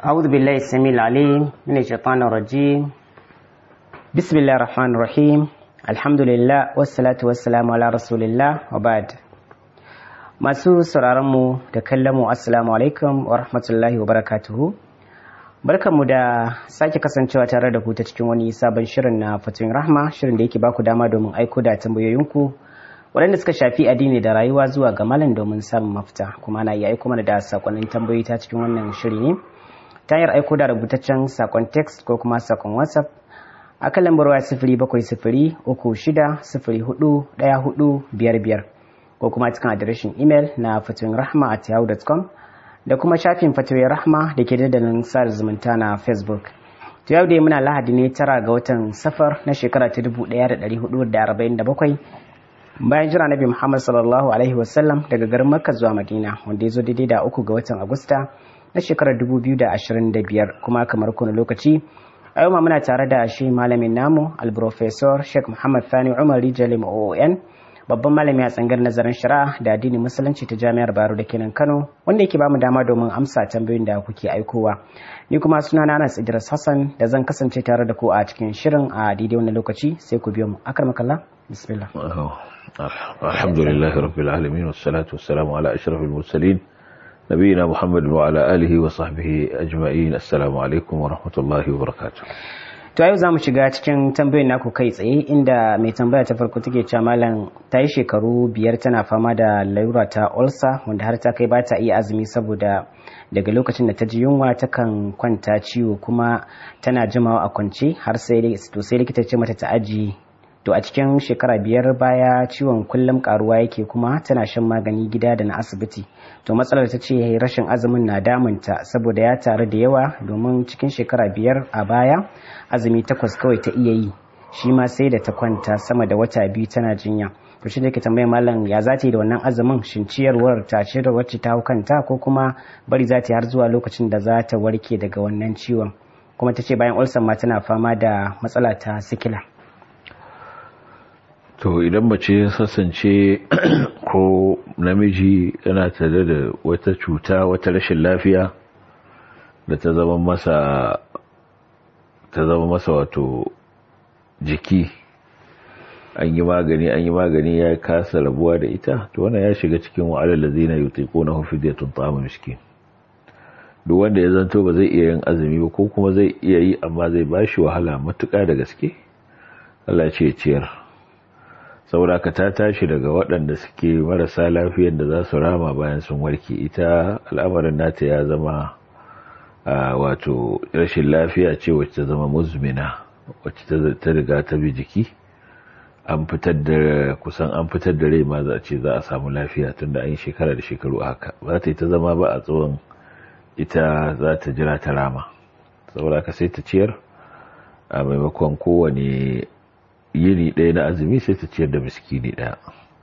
أعوذ بالله السميع العليم من الشيطان الرجيم بسم الله الرحمن الرحيم الحمد لله والصلاة والسلام على رسول الله وبعد masu sauraronmu da kallonmu assalamu alaikum wa rahmatullahi wa barakatuhu barkanmu da sake kasancewa tare da ku ta cikin wani sabon shirin na fatoyin rahma shirin da yake baku dama domin aiko da tambayoyinku waɗanda suka shafi addini da rayuwa zuwa ga malam domin samun mafita kuma ana iya aiko mana da sakonnin tambayoyi ta cikin wannan shiri ne ta hanyar aiko da rubutaccen sakon text ko kuma sakon whatsapp a kan lambar waya sifiri bakwai sifiri uku shida sifiri hudu ɗaya hudu biyar biyar ko kuma cikin adireshin imel na fatoyin rahma at yahoo.com da kuma shafin fatoyin rahma da ke dandalin sada zumunta na facebook to yau dai muna lahadi ne tara ga watan safar na shekara ta dubu ɗaya da ɗari hudu da arba'in da bakwai bayan jira nabi muhammad sallallahu alaihi wasallam daga garin makka zuwa madina wanda ya zo daidai da uku ga watan agusta na shekarar dubu biyu da ashirin da biyar kuma kamar kuna lokaci a yau ma muna tare da shi malamin namu alprofesor sheikh muhammad thani umar rijalim oon babban malami a tsangar nazarin shari'a da addinin musulunci ta jami'ar baro da kenan kano wanda yake bamu dama domin amsa tambayoyin da kuke aikowa ni kuma suna na anas idris hassan da zan kasance tare da ku a cikin shirin a daidai wannan lokaci sai ku biyo mu akar makalla bismillah alhamdulillahi rabbil alamin wassalatu wassalamu ala ashrafil mursalin nabiyina muhammadin wa ala alihi wa sahbihi ajma'in assalamu alaikum wa rahmatullahi wa barakatuh to yau za mu shiga cikin tambayoyin naku kai tsaye inda mai tambaya ta farko take cewa malam ta yi shekaru biyar tana fama da larura ta ulcer wanda har ta kai ba ta iya azumi saboda daga lokacin da ta ji yunwa takan kwanta ciwo kuma tana jimawa a kwance har sai to sai likita ce mata ta aji to a cikin shekara biyar baya ciwon kullum karuwa yake kuma tana shan magani gida da na asibiti to matsalar ta ce rashin azumin na damunta saboda ya taru da yawa domin cikin shekara biyar a baya azumi takwas kawai ta iya yi shi ma sai da ta kwanta sama da wata biyu tana jinya to shi da ke tambayar malam ya za ta yi da wannan azumin shin ciyarwar ta ce da wacce ta hau kanta ko kuma bari za ta yi har zuwa lokacin da za ta warke daga wannan ciwon kuma ta ce bayan ulcer ma tana fama da matsala ta sikila to idan mace sassance ko namiji yana tare da wata cuta wata rashin lafiya da ta zama masa ta zama masa wato jiki an yi magani an yi magani ya kasa rabuwa da ita to wannan ya shiga cikin wa'alar da zina yutiquna hu fidyatun ta'am miskin duk wanda ya zanto ba zai iya yin azumi ba ko kuma zai iya yi amma zai bashi wahala matuƙa da gaske Allah ce ciyar saboda ka ta tashi daga waɗanda suke marasa lafiyar da za su rama bayan sun warke ita al'amarin nata ya zama wato rashin lafiya ce wacce ta zama muzmina wacce ta riga ta bi jiki an fitar da kusan an fitar da rai ma za a ce za a samu lafiya tunda an yi shekara da shekaru haka za ta yi ta zama ba a tsawon ita za ta jira ta rama saboda ka sai ta ciyar a maimakon kowane yini ɗaya na azumi sai ta ciyar da miskini ɗaya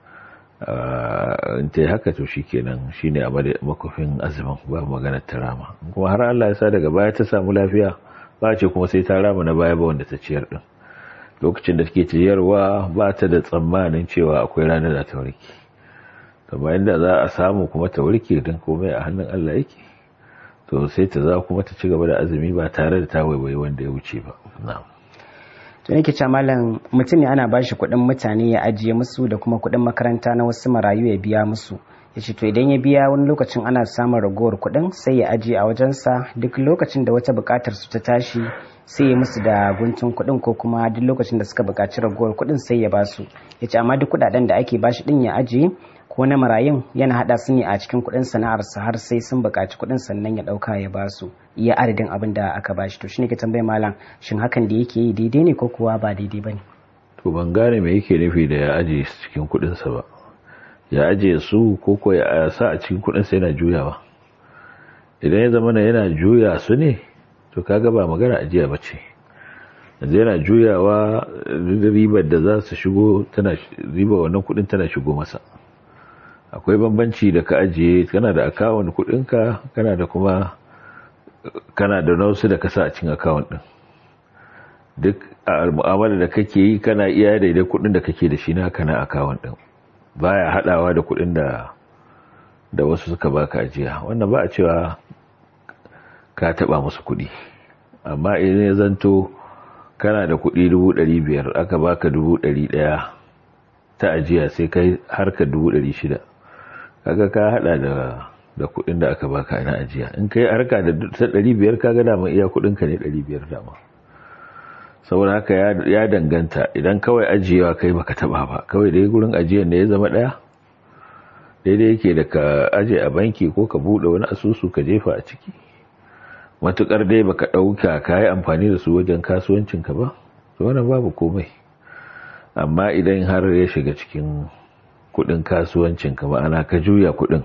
in ta yi haka to shi kenan shi ne a makofin azumin ba maganar ta rama kuma har Allah ya sa daga baya ta samu lafiya ba ce kuma sai ta rama na baya ba wanda ta ciyar ɗin lokacin da take ciyarwa ba ta da tsammanin cewa akwai ranar da ta warke amma inda za a samu kuma ta warke don komai a hannun Allah yake to sai ta za kuma ta ci gaba da azumi ba tare da ta waiwayi wanda ya wuce ba na'am to nake cewa malam mutum ne ana bashi kuɗin mutane ya ajiye musu da kuma kuɗin makaranta na wasu marayu ya biya musu ya ce to idan ya biya wani lokacin ana samun ragowar kuɗin sai ya ajiye a wajensa duk lokacin da wata buƙatar su ta tashi sai ya musu da guntun kuɗin ko kuma duk lokacin da suka buƙaci ragowar kuɗin sai ya ba su ya ce amma duk kuɗaɗen da ake bashi ɗin ya ajiye ko na marayun yana haɗa su ne a cikin kuɗin sana'arsa har sai sun buƙaci kuɗin sannan ya ɗauka ya ba su iya adadin abin da aka bashi to shine ke tambaye malam shin hakan da yake yi daidai ne ko kuwa ba daidai bane to ban gane me yake nufi da ya ajiye su cikin kuɗinsa ba ya ajiye su ko ko ya sa a cikin kuɗinsa yana juyawa idan ya zama yana juya su ne to kaga ba magana ajiya ba ce yanzu yana juyawa ribar da za su shigo tana riba wannan kuɗin tana shigo masa akwai bambanci da ka ajiye kana da akawun kuɗinka kana da kuma kana da nausu da kasa a cikin akawun ɗin duk a mu'amala da kake yi kana iya daidai kuɗin da kake da shi na kana akawun ɗin baya hadawa da kuɗin da da wasu suka baka ajiya wannan ba a cewa ka taba musu kuɗi amma idan ya zanto kana da kuɗi dubu ɗari biyar aka baka dubu ɗari ɗaya ta ajiya sai kai harka dubu ɗari shida kaga ka haɗa da da kuɗin da aka baka na ajiya in kai harka da ta ɗari biyar kaga dama iya kuɗin ka ne ɗari biyar dama saboda haka ya danganta idan kawai ajiyewa kai baka taba ba kawai dai gurin ajiyar ne ya zama ɗaya daidai yake da ka aje a banki ko ka buɗe wani asusu ka jefa a ciki matukar dai baka ɗauka ka yi amfani da su wajen kasuwancinka ba to wannan babu komai amma idan har ya shiga cikin kudin kasuwancinka ma'ana ka juya kudin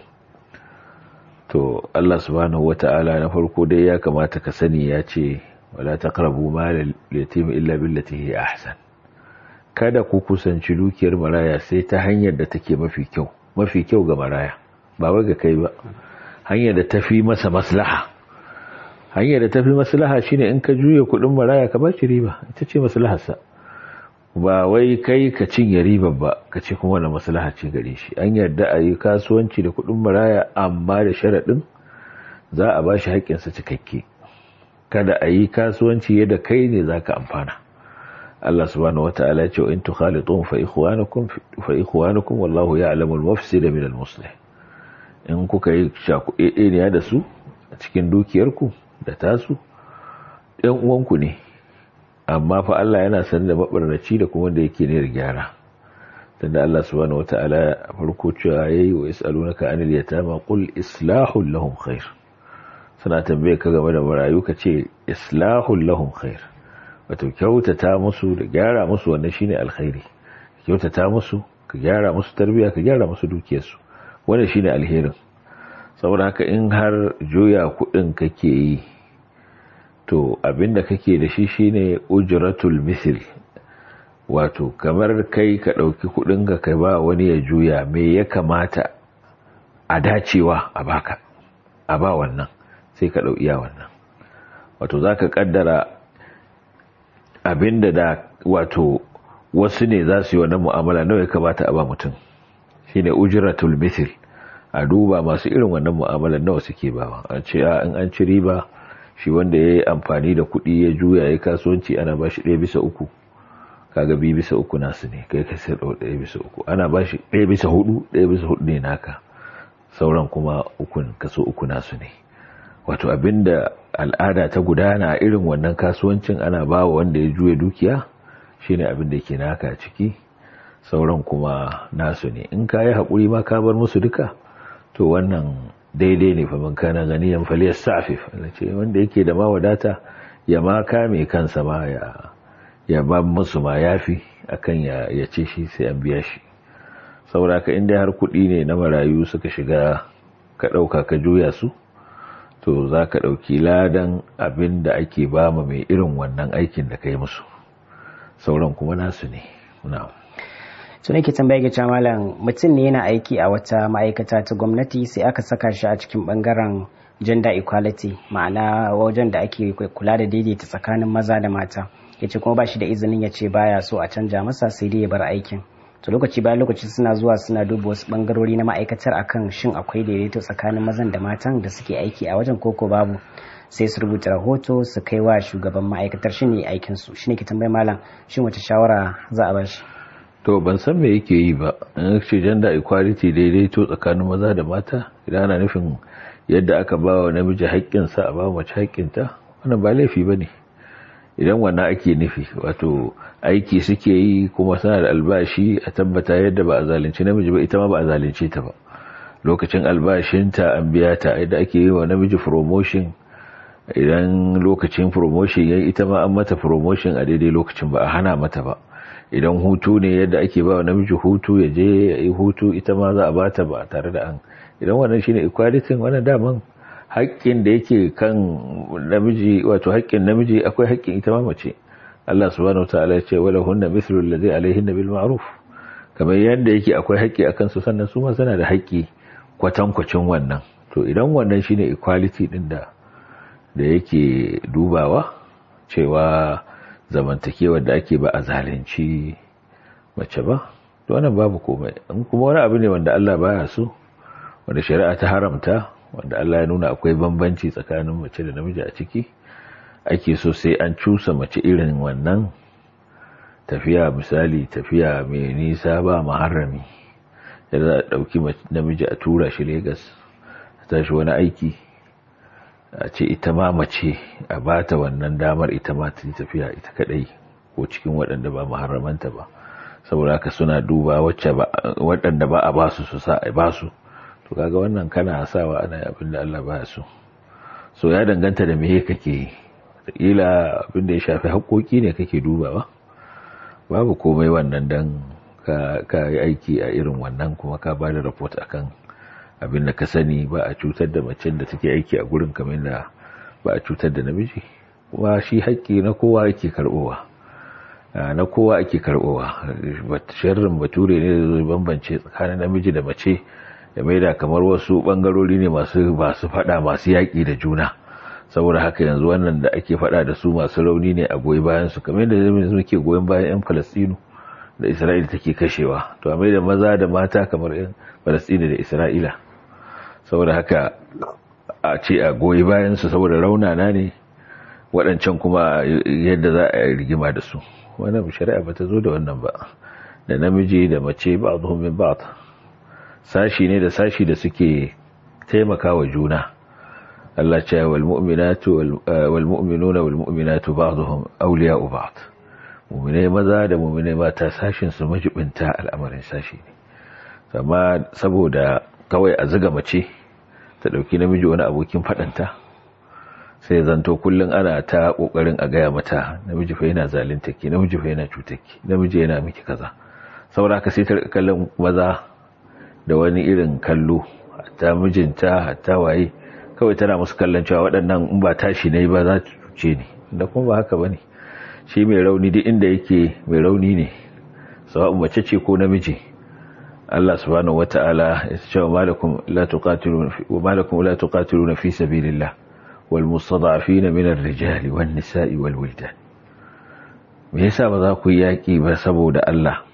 to Allah subhanahu wata'ala na farko dai ya kamata ka sani ya ce wala taqrabu mal yatim illa billati hi ahsan kada ku kusanci dukiyar maraya sai ta hanyar da take mafi kyau mafi kyau ga maraya ba wai ga kai ba hanyar da tafi masa maslaha hanyar da tafi maslaha shine in ka juye kudin maraya ka bashi riba ita ce maslaharsa ba wai kai ka cinye riba ba ka ce kuma wani maslaha ce gare shi an yarda a yi kasuwanci da kudin maraya amma da sharaɗin za a bashi haƙƙinsa cikakke kada a yi kasuwanci yadda kai ne za ka amfana Allah subhanahu wata'ala ya ce in tukhalitun fa ikhwanukum fa ikhwanukum wallahu ya'lamu al-mufsida min al-muslih in kuka yi shakuɗeɗeniya da su a cikin dukiyarku da tasu ɗan uwanku ne amma fa Allah yana san da mabarnaci da kuma da yake ne da gyara tunda Allah subhanahu wata'ala farko cewa yayi wa yasalunaka anil yatama qul islahul lahum khair suna tambaye ka game da marayu ka ce islahul lahum khair wato kyautata musu da gyara musu wannan shine alkhairi kyautata musu ka gyara musu tarbiya ka gyara musu dukiyarsu wannan shine alherin saboda haka in har juya kudin kake yi to abinda kake da shi shine ujratul misl wato kamar kai ka dauki kudin ka kai ba wani ya juya me ya kamata a dacewa a baka a ba wannan sai ka dau iya wannan wato zaka kaddara abinda da wato wasu ne za su yi wannan mu'amala nawa ya kamata a ba mutum shine ujratul misl a duba masu irin wannan mu'amalar nawa suke bawa an ce in an ci riba shi wanda ya yi amfani da kuɗi ya juya ya kasuwanci ana ba shi ɗaya bisa uku kaga biyu bisa uku nasu ne kai ka sai ɗaya bisa uku ana ba shi ɗaya bisa hudu ɗaya bisa hudu ne naka sauran kuma ukun kaso uku nasu ne wato abinda al'ada ta gudana a irin wannan kasuwancin ana ba wa wanda ya juya dukiya shine abin da ke naka ciki sauran kuma nasu ne in ka yi haƙuri ma ka bar musu duka to wannan daidai ne fa man kana ganiyan faliyas safif ce wanda yake da ma wadata ya ma kame kansa ma ya ya ba musu ma yafi akan ya ya ce shi sai an biya shi saboda ka inda har kuɗi ne na marayu suka shiga ka ɗauka ka juya su to za ka ɗauki ladan abin da ake ba ma mai irin wannan aikin da ka yi musu sauran kuma nasu ne na'am su nake tambaya ga malam mutum ne yana aiki a wata ma'aikata ta gwamnati sai aka saka shi a cikin bangaren gender equality ma'ana wajen da ake kula da daidaita tsakanin maza da mata ya ce kuma ba shi da izinin ya ce baya so a canja masa sai dai ya bar aikin to lokaci bayan lokaci suna zuwa suna duba wasu bangarori na ma'aikatar akan shin akwai daidaito tsakanin mazan da matan da suke aiki a wajen koko babu sai su rubuta rahoto su kai wa shugaban ma'aikatar shi ne aikinsu shi ne ke tambayi malam shin wace shawara za a ba shi to ban san me yake yi ba in ce gender equality daidaito tsakanin maza da mata idan ana nufin yadda aka ba wa namiji haƙƙinsa a ba mace haƙƙinta wannan ba laifi ba ne idan wannan ake nufi wato aiki suke yi kuma suna da albashi a tabbata yadda ba a zalunci namiji ba ita ma ba a zalunce ta ba lokacin albashinta an biya ta yadda ake yi wa namiji promotion idan lokacin promotion ya ita ma an mata promotion a daidai lokacin ba a hana mata ba idan hutu ne yadda ake ba wa namiji hutu ya je ya yi hutu ita ma za a bata ba tare da an idan wannan shine equality wannan daman haƙƙin da yake kan namiji wato haƙƙin namiji akwai haƙƙin ita ma mace Allah subhanahu wataala ya ce wala hunna mithlu alladhi alayhinna bil ma'ruf kamar yadda yake akwai haƙƙi akan su sannan su ma suna da haƙƙi kwatankwacin wannan to idan wannan shine equality din da da yake dubawa cewa zamantakewar da ake ba a zalunci mace ba to wannan babu komai in kuma wani abu ne wanda Allah baya so wanda shari'a ta haramta wanda Allah ya nuna akwai bambanci tsakanin mace da namiji a ciki ake so sai an cusa mace irin wannan tafiya misali tafiya mai nisa ba maharami da za a ɗauki namiji a tura shi Legas a tashi wani aiki a ce ita ma mace a bata wannan damar ita ma ta tafiya ita kadai ko cikin waɗanda ba maharamanta ba saboda haka suna duba waɗanda ba a basu su sa a basu to kaga wannan kana sawa ana abin da Allah ba su so ya danganta da me kake yi kila abin da ya shafi haƙoƙi ne kake dubawa babu komai wannan dan ka yi aiki a irin wannan kuma ka ba da report akan abin da ka sani ba a cutar da macen da take aiki a gurin kamar da ba a cutar da namiji kuma shi haƙƙi na kowa yake karɓowa na kowa ake karɓowa sharrin bature ne da zai bambance tsakanin namiji da mace da mai da kamar wasu ɓangarori ne masu masu faɗa masu yaƙi da juna saboda haka yanzu wannan da ake faɗa da su masu rauni ne a goyi bayan su kamar yadda zai muke goyon bayan 'yan falastinu da isra'ila take kashewa to a mai da maza da mata kamar 'yan falastinu da isra'ila saboda haka a ce a goyi bayan su saboda raunana ne waɗancan kuma yadda za a rigima da su wannan shari'a ba ta zo da wannan ba da namiji da mace ba a min ba sashi ne da sashi da suke taimakawa juna Allah ce wal mu'minatu wal mu'minuna wal mu'minatu ba'dhum awliya'u ba'd mu'minai maza da mu'minai mata sashin su majibinta al'amarin sashi ne amma saboda kawai a zuga mace ta dauki namiji wani abokin fadanta sai zanto kullum ana ta kokarin a gaya mata namiji fa yana zalunta ki namiji fa yana cutar ki namiji yana miki kaza saboda ka sai ta kallon maza da wani irin kallo hatta mijinta hatta waye kawai tana musu kallon cewa waɗannan in ba tashi ne ba za ta cuce ni da kuma ba haka bane shi mai rauni duk inda yake mai rauni ne sawa'un mace ce ko namiji Allah subhanahu wata'ala ya ce wa malakum la tuqatiluna wa malakum la tuqatiluna fi sabilillah والمستضعفين من الرجال والنساء والولدان me yasa ba za ku yi yaƙi ba saboda Allah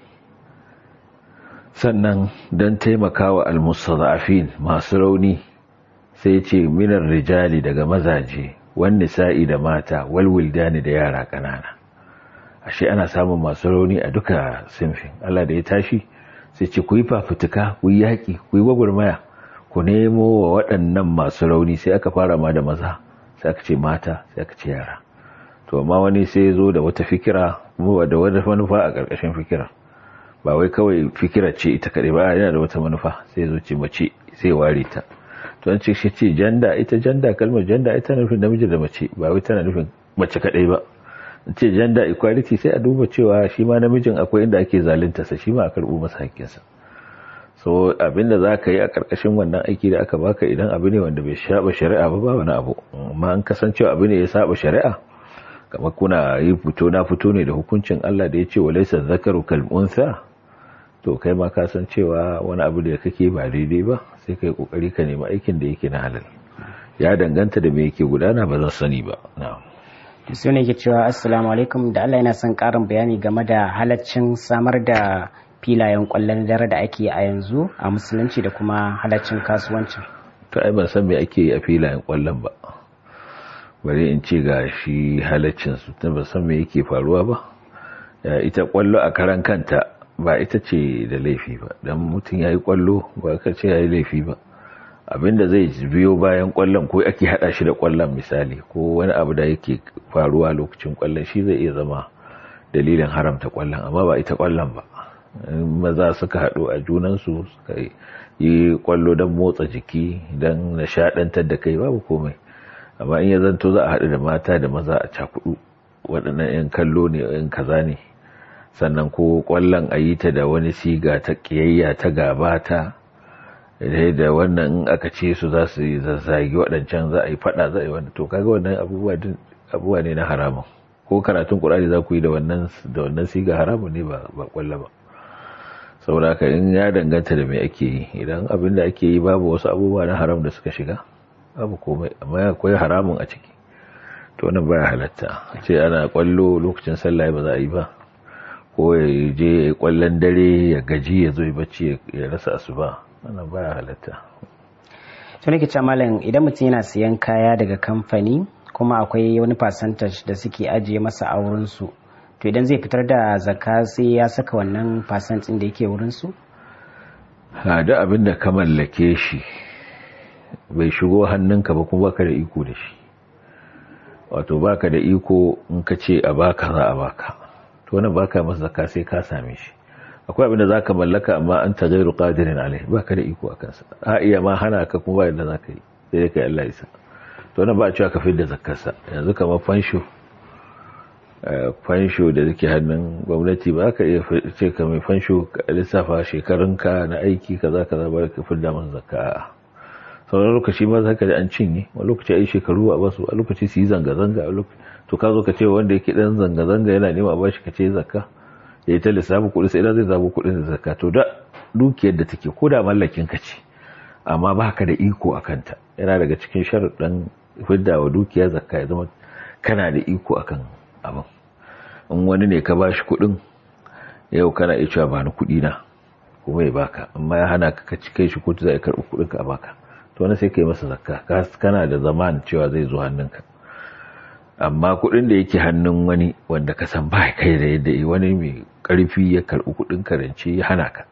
sannan don taimakawa almustada'afin masu rauni sai ce minar rijali daga mazaje wan nisa'i da mata wal wildani da yara ƙanana ashe ana samun masu rauni a duka sinfin Allah da ya tashi sai ce ku yi fafutuka ku yi yaƙi ku yi gwagwarmaya ku nemo wa waɗannan masu rauni sai aka fara ma da maza sai aka ce mata sai aka ce yara to amma wani sai zo da wata fikira da wata manufa a ƙarƙashin fikira ba wai kawai fikira ce ita kaɗai ba yana da wata manufa sai zo ce mace sai ware ta to an ce shi ce janda ita janda kalmar janda ita nufin namiji da mace ba wai tana nufin mace kaɗai ba ce janda equality sai a duba cewa shi ma namijin akwai inda ake zalunta sa shi ma a karɓo masa hakkinsa so abinda za ka yi a ƙarƙashin wannan aiki da aka baka idan abu ne wanda bai saba shari'a ba ba wani abu amma an kasancewa abu ne ya saba shari'a kamar kuna yi fito na fito ne da hukuncin Allah da ya ce walaysa zakaru kal unsa to kai ma ka san cewa wani abu da kake ba daidai ba sai kai kokari ka nemi aikin da yake na halal ya danganta da me yake gudana ba zan sani ba na'am su ne ke cewa assalamu alaikum da Allah yana son karin bayani game da halaccin samar da filayen kwallon dare da ake a yanzu a musulunci da kuma halaccin kasuwancin to ai ban san me ake yi a filayen kwallon ba bari in ce ga shi halaccin su ta ban san me yake faruwa ba ita kwallo a karan kanta ba ita ce da laifi ba dan mutum yayi kwallo ba ka ce yayi laifi ba abinda zai biyo bayan kwallon ko ake hada shi da kwallon misali ko wani abu da yake faruwa lokacin kwallon shi zai iya zama dalilin haramta kwallon amma ba ita kwallon ba maza suka haɗu a junansu suka yi kwallo don motsa jiki don nishaɗantar da kai babu komai amma in ya zanto za a haɗu da mata da maza a cakudu waɗannan 'yan kallo ne 'yan kaza ne sannan ko kwallon a yi ta da wani siga ta ƙiyayya ta gaba ta da wannan in aka ce su za su zazzagi waɗancan za a yi faɗa za a yi wanda to kaga wannan abubuwa ne na haramun ko karatun ƙur'ani za ku yi da wannan siga haramun ne ba kwallo ba sauraka in ya danganta da mai ake yi idan abin da ake yi babu wasu abubuwa na haram da suka shiga babu komai amma akwai haramun a ciki to wannan baya halatta ce ana kwallo lokacin sallah ba za a yi ba ko ya je ya yi kwallon dare ya gaji ya zo bacci ya rasa asuba wannan baya halatta to nake cewa malam idan mutum yana siyan kaya daga kamfani kuma akwai wani percentage da suke ajiye masa a wurin su to idan zai fitar da zakka sai ya saka wannan percentage da yake wurin su da abin da ka mallake shi bai shigo hannunka ba kuma baka da iko da shi wato baka da iko in ka ce a baka za a baka to wannan baka masa zakka sai ka same shi akwai abin da zaka mallaka amma an ta gairu qadirin alai baka da iko akan sa a iya ma hana ka kuma ba yadda zaka yi sai dai kai Allah isa to wannan ba a cewa ka da zakkar sa yanzu kamar fansho fansho da yake hannun gwamnati ba ka iya ce ka mai fansho ka lissafa shekarunka na aiki kaza kaza ba ka fidda masa zakka sauran lokaci ma za ka ji an cinye wani lokaci a yi shekaru a basu a lokaci su yi zanga-zanga a lokaci to ka zo ka ce wanda yake dan zanga-zanga yana nema a bashi ka ce zakka ya yi ta lissafi kuɗi sai zai zabo kuɗin da zakka to da dukiyar da take ko da mallakin ka ce amma ba ka da iko a kanta yana daga cikin sharuɗan fidda wa dukiya zakka ya zama kana da iko akan abin in wani ne ka bashi kuɗin yau kana iya cewa ba ni kuɗi na kuma ya baka amma ya hana ka kai shi kotu za a karɓi kuɗin ka a baka to wani sai ka yi masa zakka kana da zaman cewa zai zo hannunka amma kuɗin da yake hannun wani wanda ka san ba kai da yadda yi wani mai ƙarfi ya karɓi kuɗin karance ya hana ka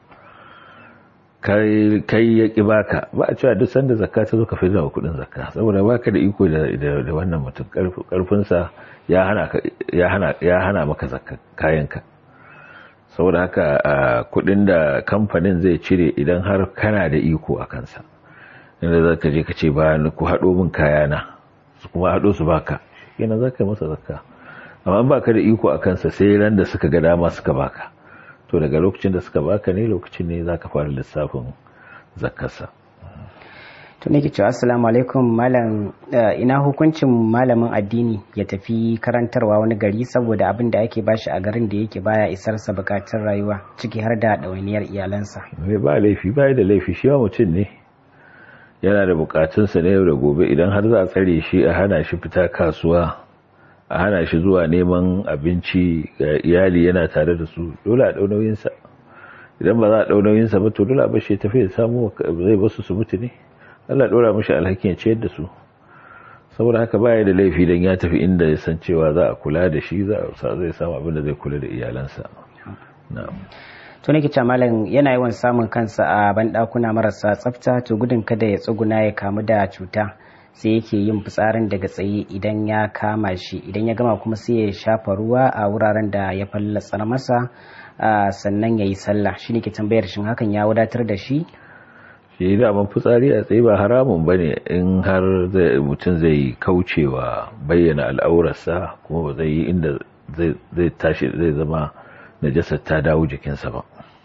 kai ya ƙi baka ba a cewa duk sanda zakka ta zo ka fidda wa kuɗin zakka saboda baka da iko da wannan mutum ƙarfinsa ya hana maka zakka kayanka saboda haka kuɗin da kamfanin zai cire idan har kana da iko a kansa inda za ka je ka ce ba ku haɗo min kayana su kuma haɗo su baka yana za ka masa zakka amma ba ka da iko a kansa sai ran da suka ga dama suka baka to daga lokacin da suka baka ne lokacin ne za ka fara lissafin zakkarsa to ne ke cewa assalamu alaikum malam ina hukuncin malamin addini ya tafi karantarwa wani gari saboda abin da ake bashi a garin da yake baya isar sa bukatun rayuwa ciki har da ɗawainiyar iyalansa ba laifi ba da laifi shi mutum ne yana da bukatunsa na yau da gobe idan har za a tsare shi a hana shi fita kasuwa a hana shi zuwa neman abinci ga iyali yana tare da su dole a ɗaunauyinsa idan ba za a ɗaunauyinsa ba to dole a bashi tafi ya samu zai basu su mutu ne Allah ɗora mashi alhakin ya ciyar da su saboda haka baya da laifi dan ya tafi inda ya san cewa za a kula da shi za a zai samu abin da zai kula da iyalansa na'am to nake cewa malam yana yawan samun kansa a banɗakuna marasa tsafta to gudun kada ya tsuguna ya kamu da cuta sai yake yin fitsarin daga tsaye idan ya kama shi idan ya gama kuma sai ya shafa ruwa a wuraren da ya fallatsar masa sannan ya yi sallah shi ne ke tambayar shin hakan ya wadatar da shi shi daman fitsari a tsaye ba haramun ba ne in har mutum zai kaucewa bayyana al'aurarsa kuma ba zai yi inda zai tashi zai zama najasar ta dawo jikinsa ba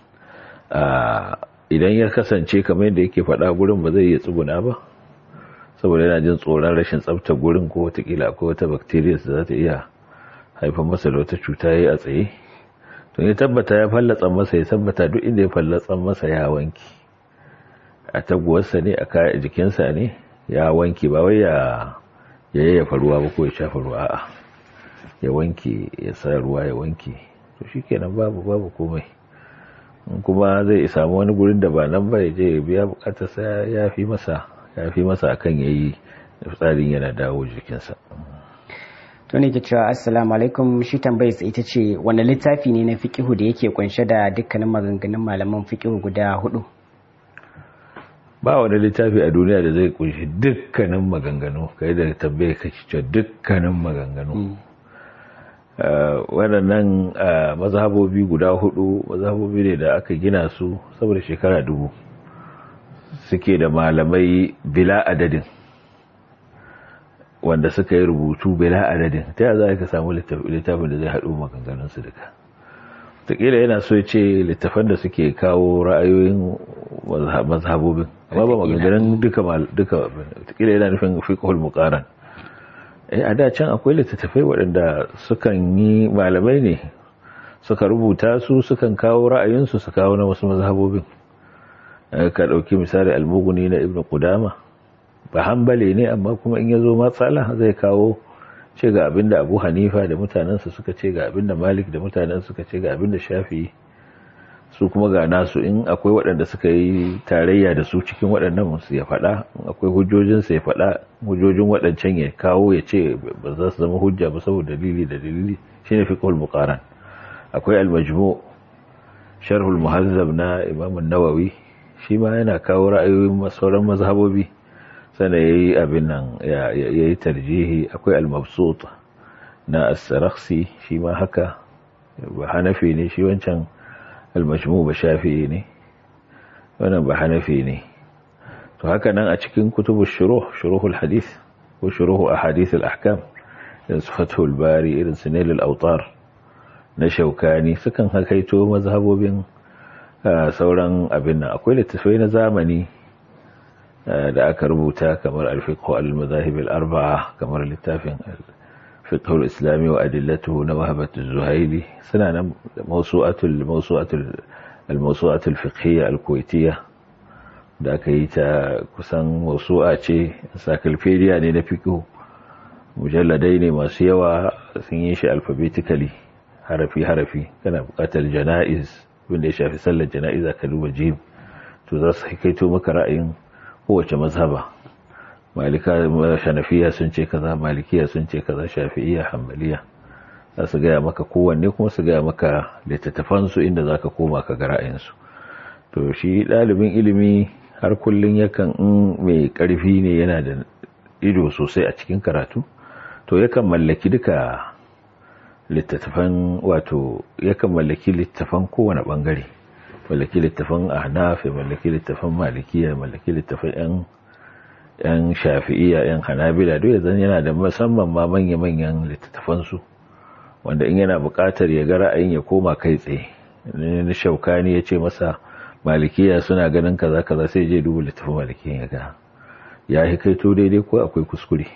idan ya kasance kamar yadda yake faɗa gurin ba zai iya tsuguna ba saboda yana jin tsoron rashin tsabta gurin ko watakila akwai wata bacteria da za ta iya haifar masa da wata cuta ya yi a tsaye to ya tabbata ya fallatsa masa ya tabbata duk inda ya fallatsa masa ya wanki a taguwarsa ne a jikinsa ne ya wanki ba wai ya yayyafa ruwa ba ko ya shafa ruwa a'a ya wanke ya sa ruwa ya wanke to shikenan babu babu komai kuma zai samu wani gurin da ba nan ba ya je ya biya bukatar sa ya fi masa ya fi masa akan yayi tsarin yana dawo jikinsa to ne ke cewa assalamu alaikum shi tambayar ita ce wanda littafi ne na fiqihu da yake kunshe da dukkanin maganganun malaman fiqihu guda hudu ba wani littafi a duniya da zai kunshi dukkanin maganganu kai da tambaye ka cewa dukkanin maganganu waɗannan mazhabobi guda hudu mazhabobi ne da aka gina su saboda shekara dubu suke da malamai bila adadin wanda suka yi rubutu bila adadin ta yaya za ka samu littafin da zai haɗu maganganunsu duka taƙila yana so ce littafan da suke kawo ra'ayoyin mazhabobin amma ba maganganun duka duka taƙila yana nufin fiqhul muqaran eh a da can akwai littattafai waɗanda sukan yi malamai ne suka rubuta su sukan kawo ra'ayinsu su kawo na wasu mazhabobin ka ɗauki misali almuguni na ibn qudama ba hanbali ne amma kuma in ya zo matsala zai kawo ce ga abin da abu hanifa da mutanensa suka ce ga abin da malik da mutanen suka ce ga abin da shafi su kuma ga nasu in akwai waɗanda suka yi tarayya da su cikin waɗannan su ya faɗa in akwai hujjojinsa ya faɗa hujjojin waɗancan ya kawo ya ce ba za su zama hujja ba saboda dalili da dalili shine fiqhul muqaran akwai al-majmu sharhul muhazzab na imam an-nawawi shi ma yana kawo ra'ayoyin sauran mazhabobi sana yayi abin nan yayi tarjihi akwai al-mabsut na as-sarakhsi shi ma haka ba hanafi ne shi wancan al-majmu ba shafi'i ne wannan ba hanafi ne to haka nan a cikin kutubu shuruh shuruhul hadith ko shuruhu ahadith al-ahkam irin su fathul bari irin su nail al-awtar na shaukani sukan hakaito mazhabobin sauran abin nan akwai littattafai na zamani da aka rubuta kamar al-fiqh al-madahib al-arba'a kamar littafin fiqh al-islami wa adillatuhu na wahabat az-zuhaili suna nan mawsu'atul mawsu'atul al-mawsu'atul fiqhiyya al-kuwaitiyya da aka yi ta kusan mawsu'a ce encyclopedia ne na fiqh mujalladai ne masu yawa sun yi shi alphabetically harafi harafi kana buƙatar jana'iz wanda ya shafi sallar jana'iza ka duba jim to za su kaito maka ra'ayin kowace mazhaba malika shanafiya sun ce kaza malikiya sun ce kaza shafi'iyya hanbaliya za su gaya maka kowanne kuma su gaya maka littattafansu inda za ka koma ka ga ra'ayinsu to shi ɗalibin ilimi har kullum yakan in mai ƙarfi ne yana da ido sosai a cikin karatu to yakan mallaki duka littattafan wato yakan mallaki littattafan kowane bangare mallaki littattafan ahnaf mallaki littattafan malikiya mallaki littattafan yan yan shafi'iyya yan hanabila duk yanzu yana da musamman ma manya manyan littattafan su wanda in yana buƙatar ya ga ra'ayin ya koma kai tsaye ne shaukani ya ce masa malikiya suna ganin kaza kaza sai je duba littattafan malikiya ya ga ya hikaito daidai ko akwai kuskure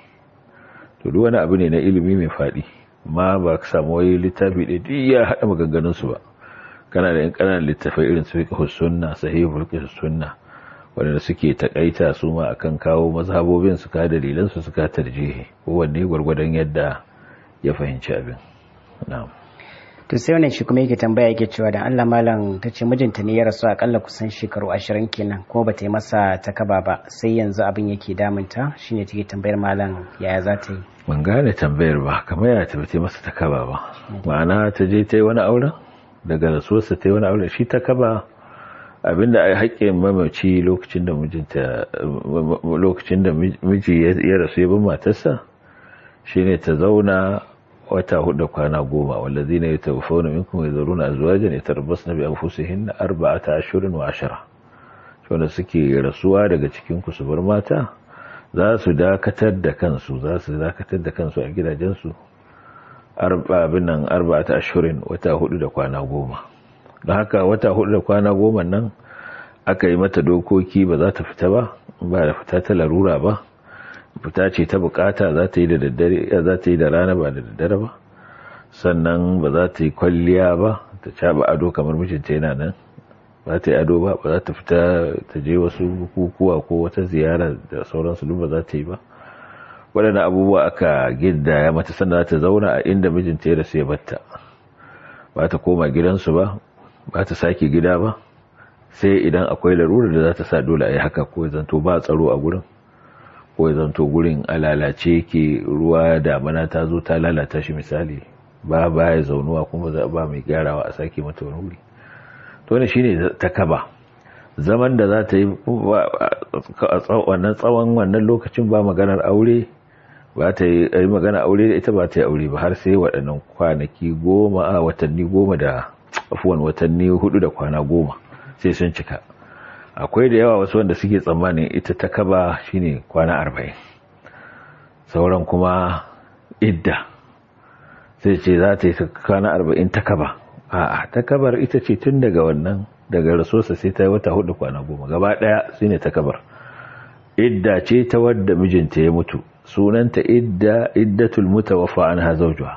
to duk wani abu ne na ilimi mai faɗi ma ba ka samu wani littafi ɗaya duk ya haɗa maganganunsu ba kana da yan ƙananan littafai irin su fiqh sunna sahihul fiqh sunna wanda suke takaita su ma akan kawo mazhabobin su ka dalilan su suka tarjihi kowanne gwargwadon yadda ya fahimci abin na'am to sai wannan shi kuma yake tambaya yake cewa da Allah malam ta ce mijinta ne ya rasu akalla kusan shekaru ashirin kenan kuma bata yi masa takaba ba sai yanzu abin yake damunta shine take tambayar malam yaya za ta yi ban gane tambayar ba kamar ya tabbata masa takaba ba ma'ana ta je ta yi wani auren daga rasuwarsa ta yi wani auren shi takaba abinda ai haƙƙin mamaci lokacin da mijinta lokacin da miji ya rasu ya bin matarsa shine ta zauna wata hudu kwana goma wallazina yatawaffawna minkum yadhuruna azwajan yatarabbasna bi anfusihinna arba'ata ashhurin wa ashara wanda suke rasuwa daga cikin ku su bar mata za su dakatar da kansu za su dakatar da kansu a gidajensu arba'in nan arba'ata ashhurin wata hudu da kwana goma don haka wata hudu da kwana goma nan aka yi mata dokoki ba za ta fita ba ba da fita ta larura ba fita ce ta bukata za ta yi da daddare za ta yi da rana ba da daddare ba sannan ba za ta yi kwalliya ba ta caba ado kamar mijinta yana nan ba ta yi ado ba ba za ta fita ta je wasu bukukuwa ko wata ziyara da sauransu duk ba za ta yi ba waɗannan abubuwa aka gidda ya mata sannan za ta zauna a inda mijinta ya rasu ya batta ba ta koma gidansu ba ba ta sake gida ba sai idan akwai larurar da za ta sa dole a yi haka ko zanto ba tsaro a gurin ko zanto gurin a lalace ke ruwa damana ta zo ta lalata shi misali ba ba ya zaunuwa kuma za ba mai gyarawa a sake mata wani wuri to ne shine ta kaba zaman da za ta yi wannan tsawon wannan lokacin ba maganar aure ba ta yi magana aure da ita ba ta yi aure ba har sai waɗannan kwanaki goma a watanni goma da afuwan watanni hudu da kwana goma sai sun cika akwai da yawa wasu wanda suke tsammanin ita ta kaba shine kwana arba'in sauran kuma idda sai ce za ta yi kwana arba'in ta kaba a'a ta kabar ita ce tun daga wannan daga rasosa sai ta yi wata hudu kwana goma gaba daya su ne ta kabar idda ce ta wadda mijinta ya mutu sunanta idda iddatul mutawaffa anha zawjuha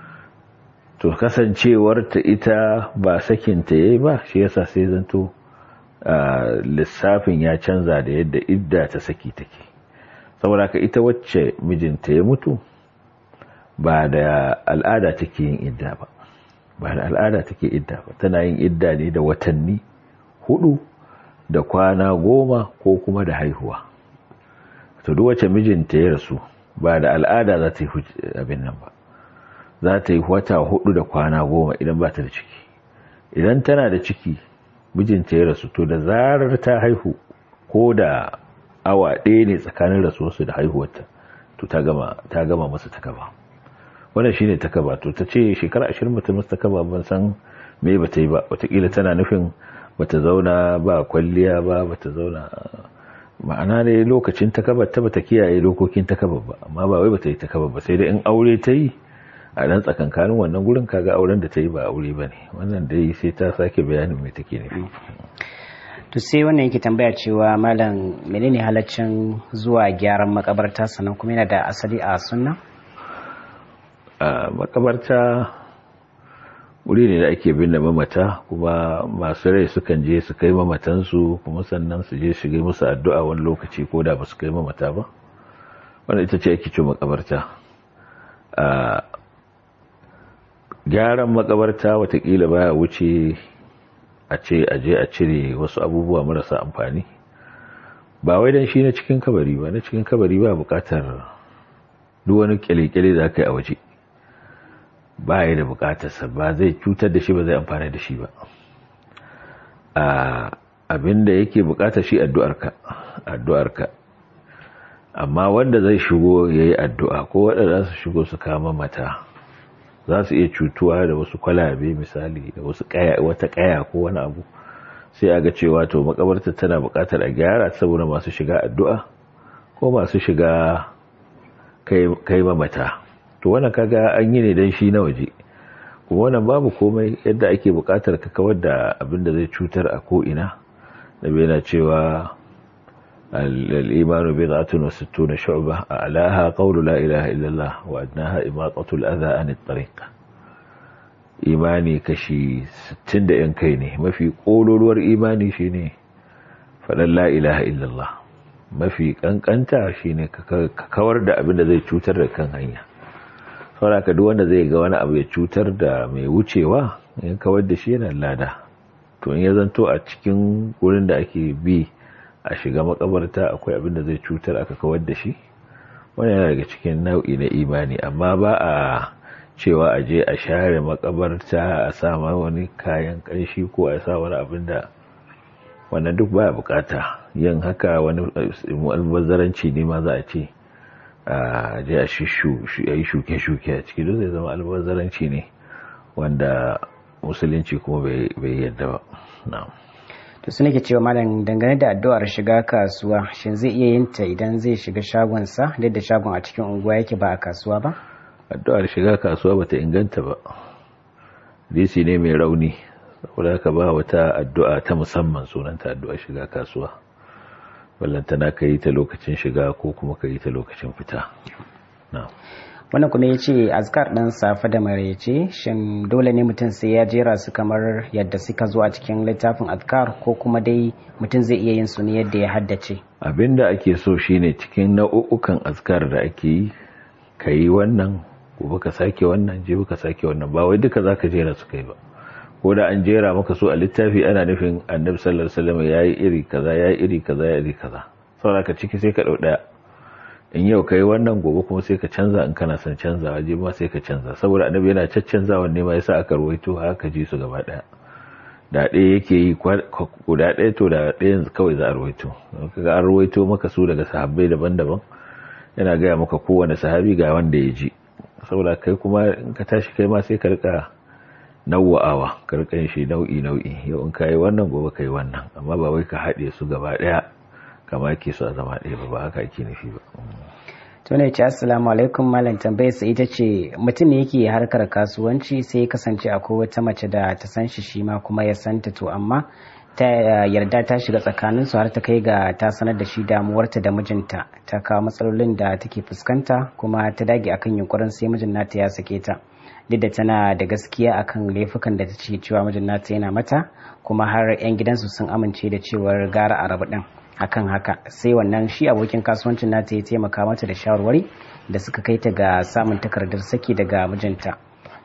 to kasancewar ta ita ba sakin ta yayi ba shi yasa sai zanto lissafin ya canza da yadda idda ta saki take saboda ka ita wacce mijinta ya mutu ba da al'ada take yin idda ba ba da al'ada take idda ba tana yin idda ne da watanni hudu da kwana goma ko kuma da haihuwa to duk wacce mijinta ya rasu ba da al'ada za ta yi abin nan ba za ta yi wata hudu da kwana goma idan ba ta da ciki idan tana da ciki mijinta ya rasu to da zarar ta haihu ko da awa ɗaya ne tsakanin rasuwarsu da haihuwarta to ta gama ta gama masa takaba wannan shine takaba to ta ce shekara ashirin mutum masa takaba ban san me ba ta yi ba watakila tana nufin bata zauna ba kwalliya ba bata zauna ma'ana ne lokacin takabar ta bata kiyaye dokokin takabar ba amma ba wai bata yi takabar ba sai dai in aure ta yi a dan tsakankanin wannan gurin kaga auren da ta yi ba aure ba ne wannan dai sai ta sake bayanin me take nufi to sai wannan yake tambaya cewa malam menene halaccin zuwa gyaran makabarta sannan kuma yana da asali a sunna a makabarta wuri ne da ake binne mamata kuma masu rai sukan je su kai mamatansu kuma sannan su je shiga musu addu'a wani lokaci ko da ba su kai mamata ba wanda ita ce ake ce makabarta a gyaran makabarta watakila baya wuce a ce a je a cire wasu abubuwa marasa amfani ba wai dan shi na cikin kabari ba na cikin kabari ba bukatar duk wani kyale-kyale da aka yi a waje ba ya da bukatarsa ba zai cutar da shi ba zai amfani da shi ba abinda yake bukatar shi addu'arka addu'arka amma wanda zai shigo ya yi addu'a ko waɗanda su shigo su kama mata za su iya cutuwa da wasu kwalabe misali da wasu wata kaya ko wani abu sai a ga cewa to makabarta tana bukatar a gyara saboda masu shiga addu'a ko masu shiga kai mamata to wannan kaga an yi ne dan shi na waje kuma wannan babu komai yadda ake bukatar ka kawar da abin da zai cutar a ko'ina da bai na cewa al'imanu bai za'atun wasu tuna shu'ba a alaha ƙaunu la ilaha illallah wa adnaha imatatul adha an tariq imani kashi 60 da yan kai ne mafi ƙololuwar imani shine faɗan la ilaha illallah mafi ƙanƙanta shine ka kawar da abin da zai cutar da kan hanya sauraka duk wanda zai ga wani abu ya cutar da mai wucewa in kawar da shi yana lada to in ya zanto a cikin wurin da ake bi a shiga makabarta akwai abin da zai cutar aka kawar da shi wani yana daga cikin nau'i na imani amma ba a cewa a je a share makabarta a sa wani kayan kanshi ko a sa wani abin da wannan duk baya bukata yin haka wani albazaranci ne ma za a ce a je a yi shuke-shuke a ciki don zai zama albazaranci ne wanda musulunci kuma bai yadda ba to su nake cewa malam dangane da addu'ar shiga kasuwa shin zai iya yin ta idan zai shiga shagonsa duk da shagon a cikin unguwa yake ba a kasuwa ba addu'ar shiga kasuwa bata inganta ba disi ne mai rauni saboda haka ba wata addu'a ta musamman sunanta addu'ar shiga kasuwa ballantana ka yi ta lokacin shiga ko kuma ka yi ta lokacin fita wannan kuma ya ce azkar ɗin safe da maraice shin dole ne mutum sai ya jera su kamar yadda suka zo a cikin littafin azkar ko kuma dai mutum zai iya yin su ne yadda ya haddace abinda ake so shine cikin nau'ukan azkar da ake yi ka yi wannan gobe ka sake wannan jibi ka sake wannan ba wai duka zaka jera su kai ba ko da an jera maka su a littafi ana nufin annabi sallallahu alaihi wasallam yayi iri kaza yayi iri kaza yayi iri kaza saboda ka ciki sai ka dau daya in yau kai wannan gobe kuma sai ka canza in kana son canza waje ma sai ka canza saboda annabi yana caccanzawa ne ma yasa aka ruwaito haka ji su gaba daya da ɗaya yake yi guda ɗaya to da ɗayan kawai za a ruwaito kaga an ruwaito maka su daga sahabbai daban-daban yana gaya maka kowane sahabi ga wanda ya ji saboda kai kuma in ka tashi kai ma sai ka rika nawa'awa ka rika yin shi nau'i nau'i yau in kai wannan gobe kai wannan amma ba wai ka haɗe su gaba ɗaya kama ke su a zama ɗaya ba ba haka ake nufi ba to ne ce assalamu alaikum malam tambayar sa ita ce mutum ne yake harkar kasuwanci sai ya kasance akwai wata mace da ta san shi shi ma kuma ya santa to amma ta yarda ta shiga tsakanin su har ta kai ga ta sanar da shi damuwarta da mijinta ta kawo matsalolin da take fuskanta kuma ta dage akan yunkurin sai mijin nata ya sake ta duk da tana da gaskiya akan laifukan da ta ce cewa mijin nata yana mata kuma har 'yan gidansu sun amince da cewar gara a rabu din akan haka sai wannan shi abokin kasuwancin nata ya taimaka mata da shawarwari da suka kai ta ga samun takardar saki daga mijinta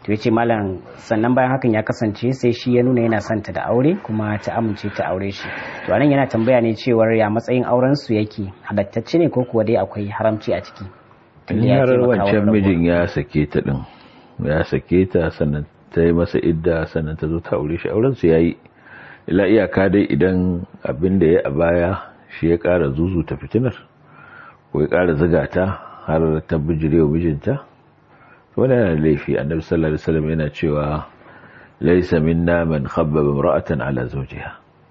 to ya ce malam sannan bayan hakan ya kasance sai shi ya nuna yana son ta da aure kuma ta amince ta aure shi to anan yana tambaya ne cewar ya matsayin auren su yake halattacce ne ko kuwa dai akwai haramci a ciki in har wancan mijin ya sake ta din ya sake ta sannan ta yi masa idda sannan ta zo ta aure shi auren su yayi ila iyaka dai idan abin da ya a baya shi ya kara zuzu ta fitinar ko ya kara ziga ta har ta bijirewa mijinta wani yana laifi annabi sallallahu alaihi wasallam yana cewa laysa minna man khabbaba imra'atan ala zawjiha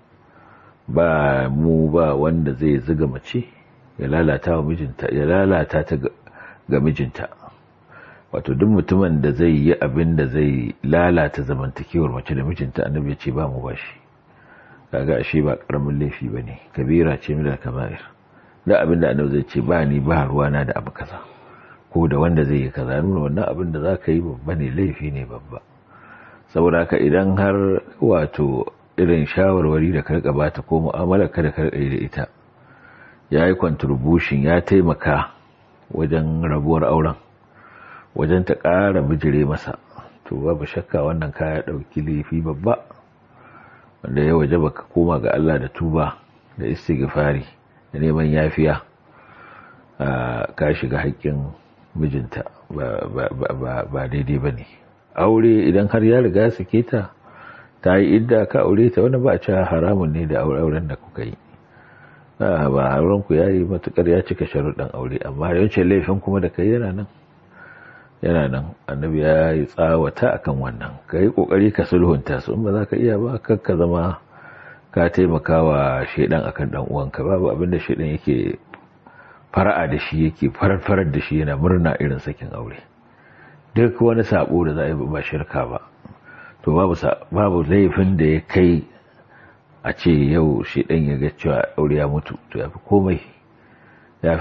ba mu ba wanda zai zuga mace ya lalata wa mijinta ya lalata ta ga mijinta wato duk mutumin da zai yi abin da zai lalata zamantakewar mace da mijinta annabi ya ce ba mu ba shi kaga ashe ba karamin laifi bane kabira ce min al-kaba'ir da abin da annabi zai ce ba ni ba ruwana da abu kaza ko da wanda zai yi kaza nuna wannan abin da za ka yi babba ne laifi ne babba saboda haka idan har wato irin shawarwari da karka bata ko mu'amala ka da karka yi da ita ya yi contribution ya taimaka wajen rabuwar auren wajen ta ƙara bijire masa to babu shakka wannan kaya ɗauki laifi babba wanda ya waje baka koma ga Allah da tuba da istighfari da neman yafiya ka shiga haƙƙin mijinta ba daidai ba ne aure idan har ya riga sake ta ta yi idda ka aure ta wani ba a cewa haramun ne da auren da kuka yi ba auren ku ya yi matukar ya cika sharuɗin aure amma yawancin laifin kuma da kai yana nan yana nan annabi ya yi tsawata akan wannan ka yi kokari ka sulhunta su in ba za ka iya ba kar ka zama ka taimaka wa shaidan akan dan uwanka babu abinda shaidan yake fara'a da shi yake farar da shi yana murna irin sakin aure duk wani sabo da za a yi ba shirka ba to babu laifin da ya kai a ce yau shi ɗan ya ga cewa aure ya mutu to ya fi komai ya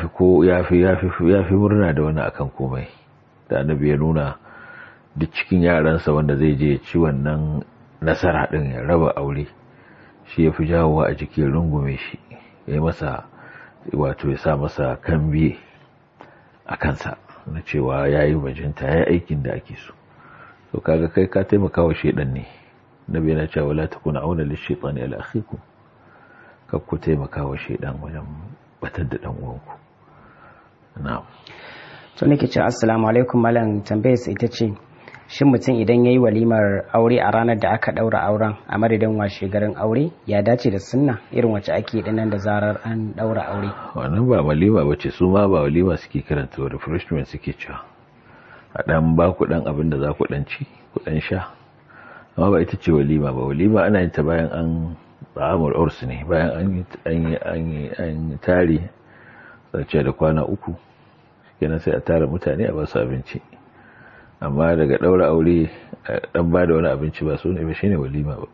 fi murna da wani akan komai da annabi ya nuna duk cikin yaransa wanda zai je ci wannan nasara ɗin ya raba aure shi ya fi jawowa a jiki rungume shi ya yi masa wato ya sa masa kambi a kansa na cewa ya yi bajinta ya yi aikin da ake so to kaga kai ka taimaka wa shaidan ne nabi yana cewa la takuna auna lishaitani ala akhikum kar ku taimaka wa shaidan wajen batar da dan uwanku na'am to nake cewa assalamu alaikum malam tambayar ita ce shin mutum idan yayi walimar aure a ranar da aka daura auren a madadin washe garin aure ya dace da sunna irin wacce ake dinnan da zarar an daura aure wannan ba walima bace su ma ba walima suke karanta refreshment suke cewa a dan ba ku dan abin da za ku dan ci ku dan sha amma ba ita ce walima ba walima ana yin ta bayan an ta'amul urs ne bayan an yi an yi an tare sace da kwana uku kenan sai a tara mutane a ba su abinci amma daga daura aure dan ba da wani abinci ba su ne ba shine walima ba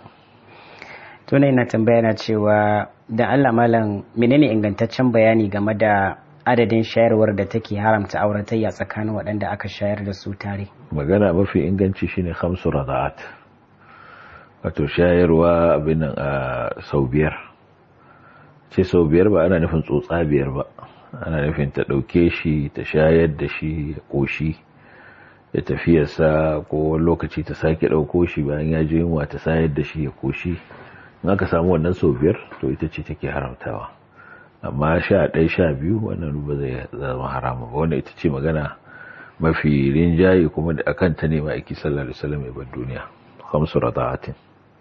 to ne na tambaya na cewa da Allah malam menene ingantaccen bayani game da adadin shayarwar da take haramta auratayya tsakanin waɗanda aka shayar da su tare magana mafi inganci shine khamsu rada'at wato shayarwa abin nan a sau biyar ce sau biyar ba ana nufin tsotsa biyar ba ana nufin ta ɗauke shi ta shayar da shi ya ƙoshi ya tafiyarsa ko lokaci ta sake ɗauko shi bayan ya ji yunwa ta sayar da shi ya ƙoshi in aka samu wannan sau biyar to ita ce take haramtawa amma sha ɗaya sha biyu wannan ba zai zama haramu ba wanda ita ce magana mafi rinjaye kuma da akan ta ne ma'aiki sallallahu alaihi wasallam ya bar duniya khamsu rada'atin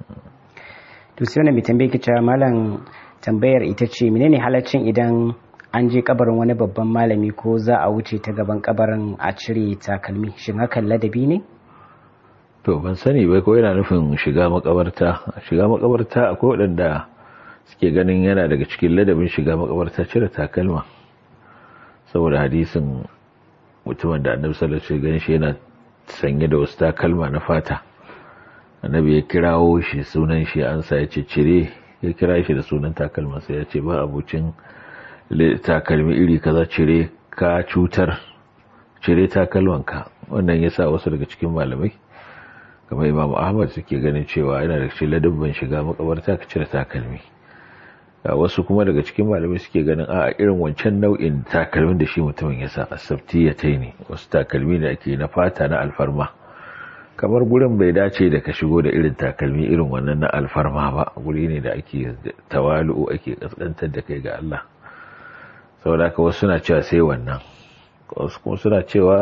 to sai wannan mai tambaye ki cewa malam tambayar ita ce menene halaccin idan an je kabarin wani babban malami ko za a wuce ta gaban kabarin a cire takalmi shin hakan ladabi ne to ban sani bai ko yana nufin shiga makabarta shiga makabarta akwai waɗanda suke ganin yana daga cikin ladabin shiga makabarta cire takalma saboda hadisin mutumin da annabi sallallahu alaihi wasallam shi yana sanye da wasu takalma na fata annabi ya kirawo shi sunan shi an sa ya ce cire ya kira shi da sunan takalma sai ya ce ba abucin takalmi iri kaza cire ka cutar cire takalmanka wannan yasa wasu daga cikin malamai kamar imam ahmad suke ganin cewa yana da cikin ladabban shiga makabarta ka cire takalmi wasu kuma daga cikin malamai suke ganin a irin wancan nau'in takalmin da shi mutumin ya sa asabti ya tai ne wasu takalmi da ake na fata na alfarma kamar gurin bai dace da ka shigo da irin takalmi irin wannan na alfarma ba guri ne da ake tawalu ake kaskantar da kai ga Allah saboda haka wasu suna cewa sai wannan wasu kuma suna cewa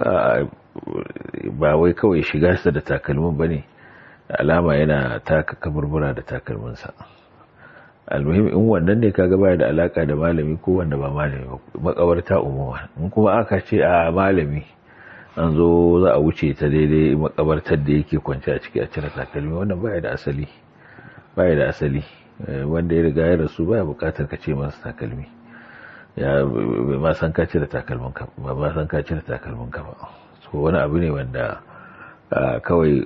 ba wai kawai shiga sa da takalmin bane alama yana taka kaburbura da takalminsa almuhim in wannan ne kaga baya da alaka da malami ko wanda ba malami ba makabarta umuma in kuma aka ce a malami an zo za a wuce ta daidai makabartar da yake kwance a ciki a cire takalmi wannan baya da asali baya da asali wanda ya riga ya rasu baya bukatar ka ce masa takalmi ya bai ma san ka cire takalmin ka ba ma san ka cire takalmin ka ba so wani abu ne wanda kawai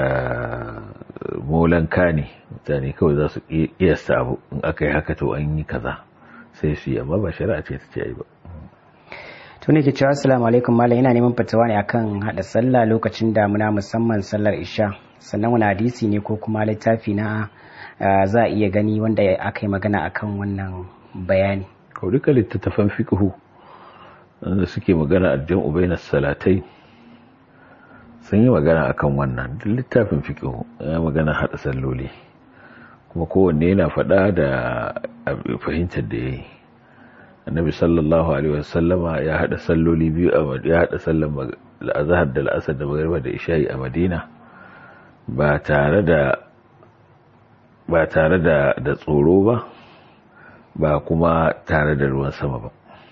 molanka ne mutane kawai za su kiyasta abu in aka yi haka to an yi kaza sai su yi amma ba shari'a ce ta ce yi ba tuni ke cewa assalamu alaikum malam ina neman fatawa ne akan hada sallah lokacin damuna musamman sallar isha sannan wani hadisi ne ko kuma littafi na za a iya gani wanda aka yi magana akan wannan bayani kau duka littattafan fiqhu wanda suke magana aljan ubainas salatai sun yi magana akan wannan duk littafin fiqhu ya magana hada salloli kuma kowanne yana faɗa da fahimtar da yayi annabi sallallahu alaihi wasallama ya hada salloli biyu a ya hada sallan azhar da al'asr da magriba da isha'i a madina ba tare da ba tare da da tsoro ba ba kuma tare da ruwan sama ba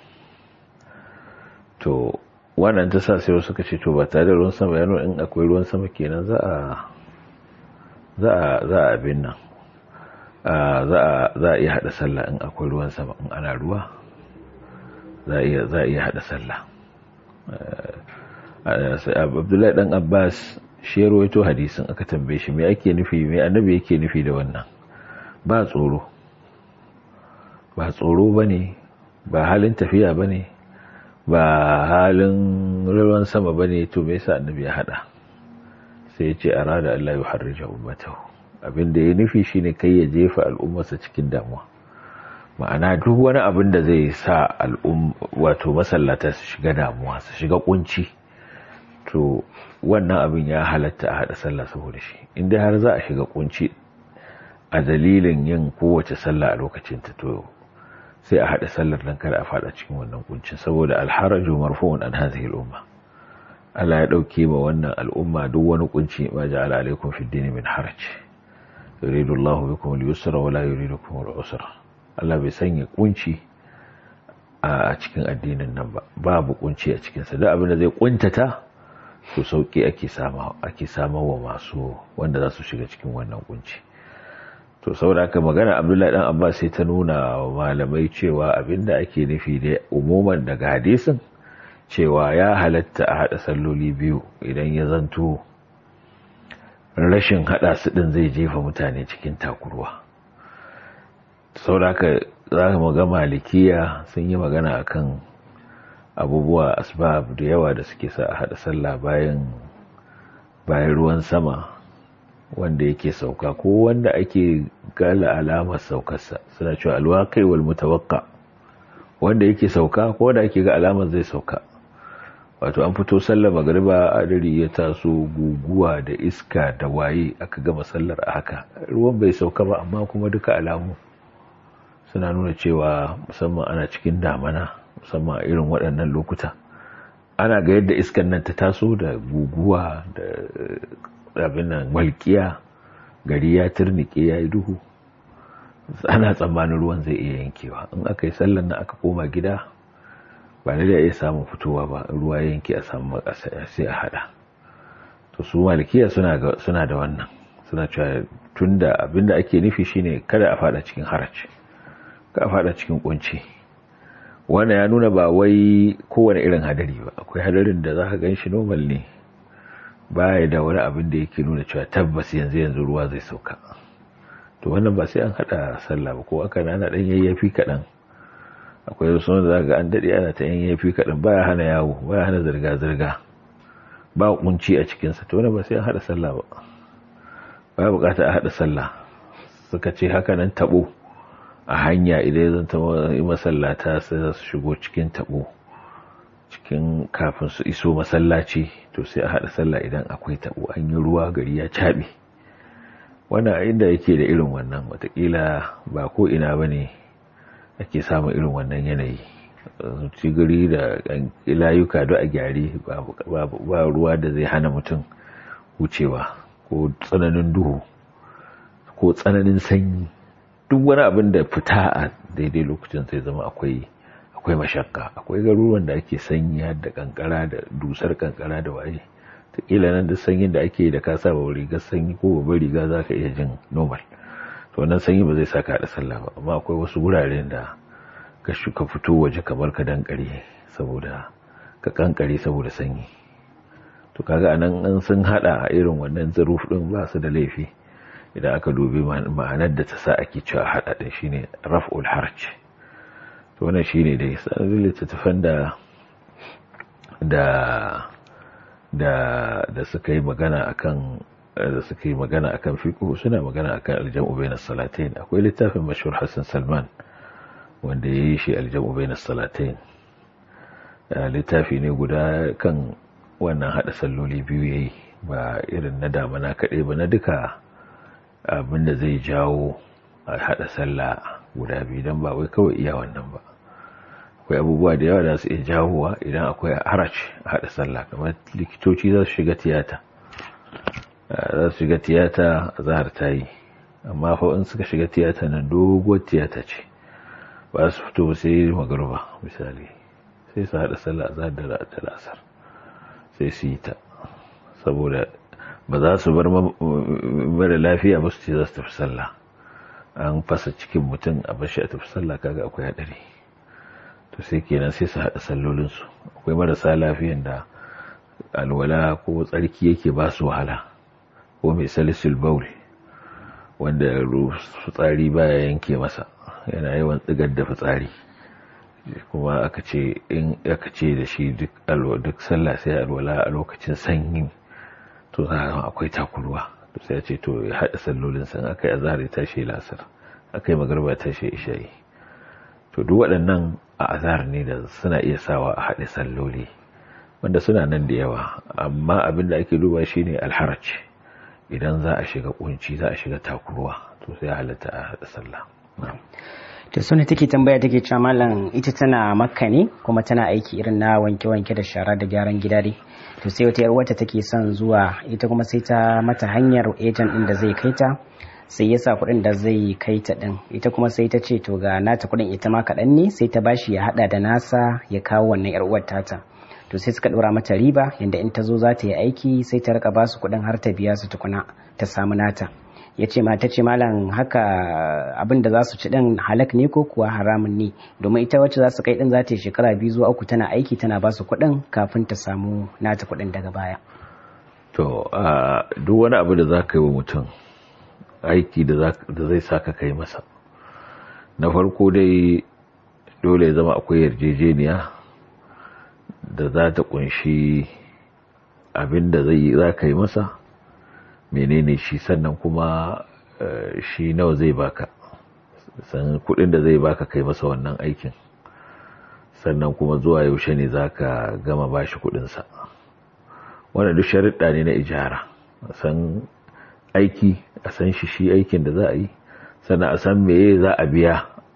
to wannan ta sa sai suka ce to ba tare da ruwan sama yana in akwai ruwan sama kenan za a za a za a abin nan za a za a iya hada sallah in akwai ruwan sama in ana ruwa za a iya za a iya hada sallah Abdullahi dan Abbas shi ya rawaito hadisin aka tambaye shi me ake nufi me annabi yake nufi da wannan ba tsoro ba tsoro bane ba halin tafiya bane ba halin ruwan sama bane to me yasa annabi ya hada sai ya ce arada Allah ya harrija ummatahu abinda ya nufi shine kai ya jefa al'ummarsa cikin damuwa ma'ana duk wani abin da zai sa al'um wato masallata su shiga damuwa su shiga kunci to wannan abin ya halatta a hada sallah saboda shi inda har za a shiga kunci a dalilin yin kowace sallah a lokacin ta to sai a hada sallar nan kada a fada cikin wannan kuncin saboda alharaju marfu'un an hadhihi al-umma Allah ya dauke ma wannan al'umma duk wani kunci ma ja'ala alaikum fid din min haraj yuridu Allahu bikum al-yusra wa la yuridu bikum al-usra Allah bai sanya kunci a cikin addinin nan ba babu kunci a cikin sa duk abin da zai kuntata to sauki ake sama ake wa masu wanda za su shiga cikin wannan kunci to saboda haka magana Abdullahi dan Abbas sai ta nuna wa malamai cewa abinda ake nufi da umuman daga hadisin cewa ya halatta a hada salloli biyu idan ya zanto rashin hada su din zai jefa mutane cikin takurwa saboda haka za mu ga malikiya sun yi magana akan abubuwa asbab da yawa da suke sa a hada sallah bayan bayan ruwan sama wanda yake sauka ko wanda ake gala alamar saukarsa suna cewa alwaqi wal mutawaqqa wanda yake sauka ko wanda ake ga alamar zai sauka wato an fito sallar magriba adari ya taso guguwa da iska da waye aka gama sallar a haka ruwan bai sauka ba amma kuma duka alamu suna nuna cewa musamman ana cikin damana musamman a irin waɗannan lokuta ana ga yadda iskan nan ta taso da guguwa da abin nan walƙiya gari ya turnike ya yi duhu ana tsammanin ruwan zai iya yankewa in aka yi sallan nan aka koma gida ba da iya samun fitowa ba ruwa ya yanke a samu makasa sai a hada to su malikiya suna da wannan suna cewa tunda abinda ake nufi shine kada a fada cikin haraci ka fada cikin kunci wannan ya nuna ba wai kowane irin hadari ba akwai hadarin da za ka gan shi normal ne baya da wani abin da yake nuna cewa tabbas yanzu yanzu ruwa zai sauka to wannan ba sai an hada sallah ba ko aka na dan yayyafi kadan akwai wasu wanda zaka ga an dade ana ta yayyafi kadan baya hana yawo baya hana zirga zirga ba kunci a cikin sa to wannan ba sai an hada sallah ba ba bukata a hada sallah suka ce haka nan tabo a hanya idan zan ta masallata sai za su shigo cikin tabo cikin kafin su iso masallaci to sai a haɗa sallah idan akwai taɓo an yi ruwa gari ya caɓe wannan inda yake da irin wannan watakila ba ko ina ba ne ake samun irin wannan yanayi ci gari da layuka da a gyare ba ruwa da zai hana mutum wucewa ko tsananin duhu ko tsananin sanyi duk wani abin da fita a daidai lokacin sai zama akwai akwai mashakka akwai garuruwan da ake sanyi da kankara da dusar kankara da waye kila nan da sanyin da ake da ka saba rigar sanyi ko babbar riga za ka iya jin normal to wannan sanyi ba zai sa ka haɗa sallah ba amma akwai wasu wuraren da ka shuka fito waje kamar ka dankare saboda ka kankare saboda sanyi to kaga anan an sun hada a irin wannan zaruf din ba su da laifi idan aka dubi ma'anar da ta sa ake cewa hada din shine raf'ul harj to wannan shine dai sanin littattafan da da da da suka yi magana akan da suka yi magana akan fiqh suna magana akan aljam'u bainas salatain akwai littafin mashhur Hassan Salman wanda yayi shi aljam'u bainas salatain littafi ne guda kan wannan hada salloli biyu yayi ba irin na damana kaɗai ba na duka abinda zai jawo a hada sallah guda biyu don ba wai kawai iya wannan ba akwai abubuwa da yawa da su iya jawowa idan akwai haraj a hada sallah kamar likitoci za su shiga tiyata za su shiga tiyata a zahar ta yi amma fa in suka shiga tiyata nan doguwar tiyata ce ba su fito sai magaruba misali sai su hada sallah a zahar da lasar sai su yi ta saboda ba za su bar mara lafiya ba su ce za su tafi sallah an fasa cikin mutum a bashi a tafi sallah kaga akwai hadari to sai kenan sai su haɗa sallolinsu akwai marasa lafiyan da alwala ko tsarki yake ba su wahala ko mai salisul baul wanda fitsari baya yanke masa yana yawan tsigar da fitsari kuma aka ce in aka ce da shi duk duk sallah sai alwala a lokacin sanyi to za a akwai takurwa to sai ya ce to ya haɗa sallolin san aka yi azhar ya tashi lasar aka yi magarba ya tashi isha'i to duk waɗannan a azhar ne da suna iya sawa a haɗe salloli wanda suna nan da yawa amma abin da ake duba shine alharaj idan za a shiga kunci za a shiga takurwa to sai halatta a haɗa sallah to suna take tambaya take cewa malam ita tana makka ne kuma tana aiki irin na wanke-wanke da shara da gyaran gida dai to sai wata yar wata take son zuwa ita kuma sai ta mata hanyar ejan din da zai kai ta sai ya sa kuɗin da zai kai ta din ita kuma sai ta ce to ga nata kuɗin ita ma kaɗan ne sai ta bashi ya haɗa da nasa ya kawo wannan yar uwar tata to sai suka ɗora mata riba yanda in ta zo za ta yi aiki sai ta rika basu kuɗin har ta biya su tukuna ta samu nata ya ce ma ta ce malam haka abin da za su ci ɗin halak ne ko kuwa haramun ne domin ita wacce za su kai ɗin za ta yi shekara biyu zuwa uku tana aiki tana ba su kuɗin kafin ta samu nata kuɗin daga baya. to duk wani abu da za ka yi wa mutum aiki da zai sa ka kai masa na farko dai dole ya zama akwai yarjejeniya da za ta kunshi abin da za ka yi masa menene shi sannan kuma shi nawa zai baka san kudin da zai baka kai masa wannan aikin sannan kuma zuwa yaushe ne zaka gama bashi kudinsa wannan duk sharuɗa ne na ijara san aiki a san shi shi aikin da za a yi sannan a san meye za a biya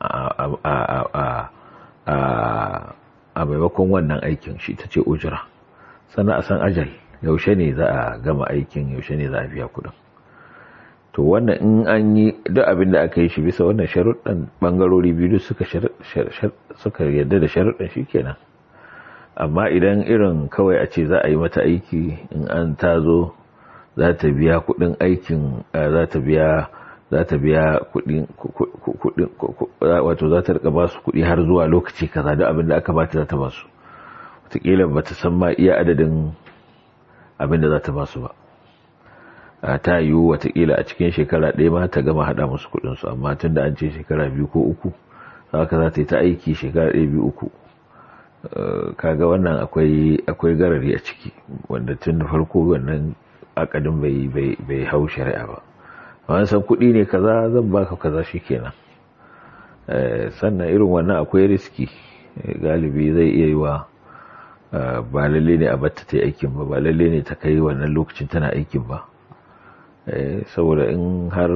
a maimakon wannan aikin shi ta ce ujira sannan a san ajal yaushe ne za a gama aikin yaushe ne za a biya kudin to wannan in an yi duk abin da aka yi shi bisa wannan sharuɗan bangarori biyu suka suka yarda da sharuɗan shi kenan amma idan irin kawai a ce za a yi mata aiki in an ta zo za ta biya kudin aikin za ta biya za ta biya kudin wato za ta rika ba su kudi har zuwa lokaci kaza duk abin da aka bata za ta ba su wataƙila ba ta san ma iya adadin abin da za ta basu ba a ta yiwu watakila a cikin shekara ɗaya ma ta gama haɗa musu kuɗinsu amma tun da an ce shekara biyu ko uku haka za ta yi ta aiki shekara ɗaya biyu uku kaga wannan akwai garari a ciki wanda tun da farko wannan akadin bai hau shari'a ba wani san kuɗi ne kaza zan baka kaza shi kenan sannan irin wannan akwai riski galibi zai iya yi wa ba lalle ne a batta ta aikin ba ba lalle ne ta kai wannan lokacin tana aikin ba saboda in har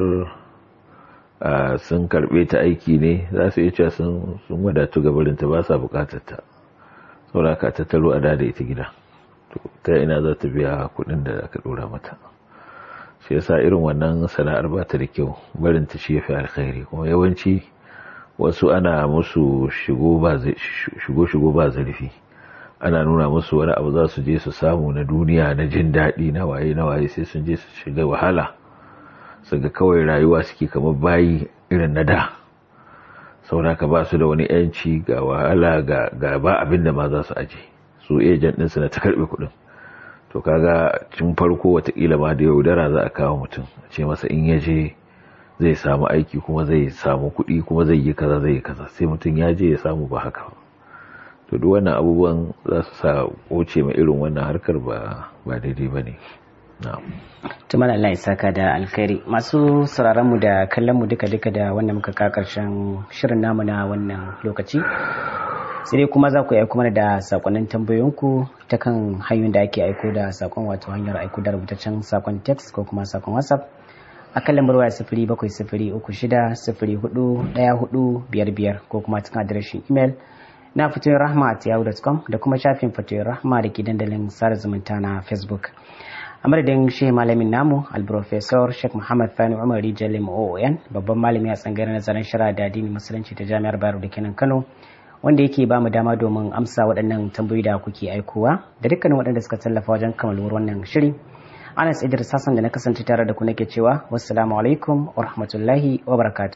sun karbe ta aiki ne za su iya cewa sun wadatu gabarinta ba sa bukatar ta saboda ka tattaro a da ita gida ta ina za ta biya kudin da aka dora mata shi yasa irin wannan sana'ar ba ta da kyau barin ta shi yafi alkhairi kuma yawanci wasu ana musu shigo ba shigo shigo ba zurfi ana nuna musu wani abu za su je su samu na duniya na jin daɗi na waye na waye sai sun je su shiga wahala su ga kawai rayuwa suke kamar bayi irin na da saboda ka ba su da wani yanci ga wahala ga ba abin da ma za su aje su ejan ɗinsu na ta karɓe kuɗin to kaga cin farko watakila ma da yaudara za a kawo mutum a ce masa in ya je zai samu aiki kuma zai samu kuɗi kuma zai yi kaza zai yi kaza sai mutum ya je ya samu ba haka ba to duk wannan abubuwan za su sa wuce mai irin wannan harkar ba ba daidai ba ne tumar Allah ya saka da alkhairi masu sauraron mu da kallon mu duka duka da wannan muka ka karshen shirin namu na wannan lokaci sai dai kuma za ku aiko mana da sakonnin tambayoyinku ta kan hanyoyin da ake aiko da sakon wato hanyar aiko da rubutaccen sakon text ko kuma sakon whatsapp a kan lambar waya sifiri bakwai sifiri uku shida sifiri hudu daya hudu biyar biyar ko kuma cikin adireshin imel na fatoyin rahma at yahoo.com da kuma shafin fatoyin rahma da ke dandalin sada zumunta na facebook a madadin shi malamin namu alprofesor sheikh muhammad fani umar rijalim oon babban malami a tsangayar nazarin shara da addini musulunci ta jami'ar bayero da kenan kano wanda yake ba mu dama domin amsa waɗannan tambayoyi da kuke aikowa da dukkanin waɗanda suka tallafa wajen kammaluwar wannan shiri anas idris hassan da na kasance tare da ku nake cewa wassalamu alaikum wa rahmatullahi wa barakatuh